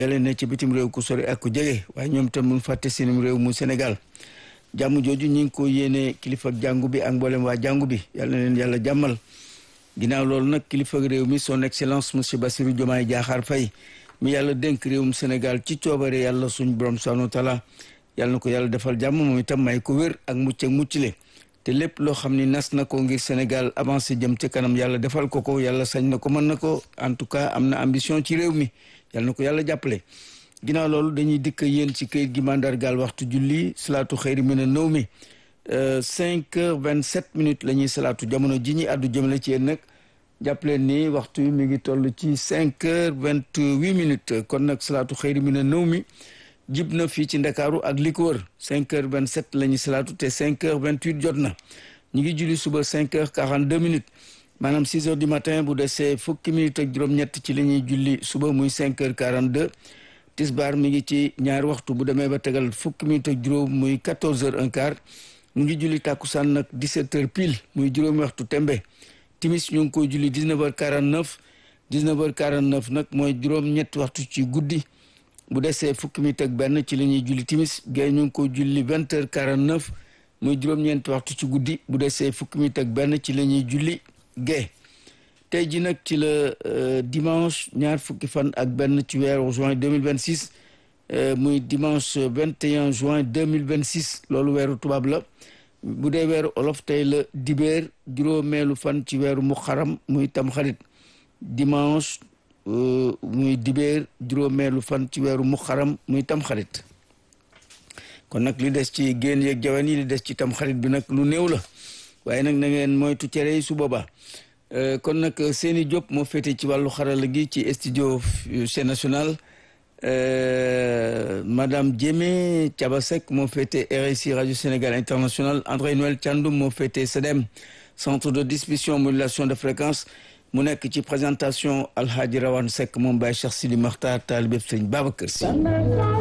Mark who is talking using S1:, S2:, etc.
S1: yàlla ne ci bitim réew ku sori ak ku jege waaye ñoom tam mun fàtte seenum réew mu Sénégal jàmm jooju ñi ngi ko yéene kilifa jàngu bi ak mboolem waa jàngu bi yàlla na leen yàlla jàmmal ginnaaw loolu nag kilifa réew mi son excellence monsieur Bassirou Diomaye Diakhar Faye mi yàlla dénk réewum Sénégal ci coobare yàlla suñ borom subhanahu wa taala yàlla na ko yàlla defal jàmm moom itam may ko wér ak mucc ak muccile te lépp loo xam ni nas na ko ngir Sénégal avancé jëm ci kanam yàlla defal ko ko yàlla sañ na ko mën na ko en tout cas am na ambition ci réew mi yàlla na ko yàlla jàppale ginnaaw loolu dañuy dikk yéen ci këyit gi mandargaal waxtu julli salaatu xëyri mi na nëw mi cinq heures vingt sept minutes la ñuy salaatu jamono ji ñuy àddu jëmale ci yéen nag jàppaleen ni waxtu mi ngi toll ci cinq heures vingt huit minutes kon nag salaatu xëyri mi na nëw mi jib na fii ci ndakaaru ak li ko wër cinq heures vingt sept la ñuy salaatu te cinq heures vingt huit jot na ñu ngi julli suba cinq heures quarante deux minutes maanaam six heures du matin bu desee fukki minutes ak juróom-ñett ci la ñuy julli suba muy cinq heures quarante deux tisbaar mi ngi ci ñaari waxtu bu demee ba tegal fukki minutes ak juróom muy quatorze heures un quart ñu ngi julli tàkkusaan nag dix-sept heures pile muy juróomi waxtu tembe timis ñu ngi koy julli dix-neuf heures quarante-neuf dix-neuf heures quarante-neuf nag mooy juróom-ñetti waxtu ci guddi bu desee fukki minutes ak benn ci la ñuy julli timis gay ñu ngi koy julli vingt heures quarante-neuf muy juróom-ñeenti waxtu ci guddi bu desee fukki minutes ak benn ci la ñuy julli gay tey ji nag ci la dimanche ñaar fukki fan ak benn ci weeru juin 2026 muy dimanche 21 juin 2026 loolu weeru tubaab la bu dee weeru olof tey la dibéer juróomeelu fan ci weeru muxaram muy tamxarit dimanche muy dibéer juróomeelu fan ci weeru muxaram muy tamxarit kon nag li des ci génn yeeg jawan yi li des ci tamxarit bi nag lu néew la waaye nag na ngeen moytu cere yi su boobaa kon nag Seni Diop moo féete ci wàllu xarala gi ci studio chaîne nationale madame Diémé Thiabasek moo féete RSI radio Sénégal international André Noël Thiandoum moo féete CEDEM centre de distribution modulation de fréquence mu nekk ci présentation Alhaji Rawane Seck moom Baye Cheikh Sidi Makhtar taalibe Sëriñ Babacar Sy